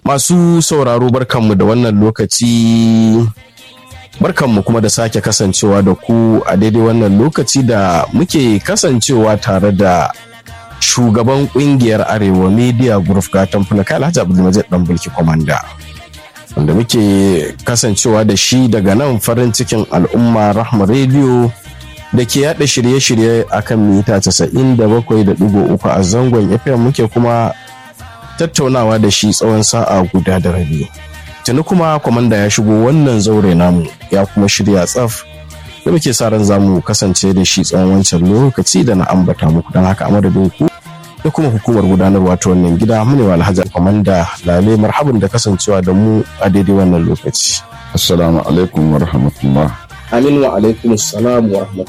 Masu sauraro barkanmu da wannan lokaci barkanmu kuma da sake kasancewa da ku a daidai wannan lokaci da muke kasancewa tare da shugaban kungiyar Arewa Media Group gatan Fulaka Alhaji Abdulmajid Dan Bulki Komanda. Wanda muke kasancewa da shi daga nan farin cikin al'umma Rahma Radio da ke yada shirye-shirye akan mita 97.3 a zangon FM muke kuma tattaunawa da shi tsawon sa'a guda da rabi. Tuni kuma kwamanda ya shigo wannan zaure namu ya kuma shirya tsaf da muke sa ran zamu kasance da shi tsawon wancan lokaci da na ambata muku don haka a madadin ku da kuma hukumar gudanarwa ta wannan gida mu ne wa alhaji kwamanda lale marhaban da kasancewa da mu a daidai wannan lokaci. Assalamu alaikum wa rahmatullah. Amin wa alaikum salam wa rahmatullah.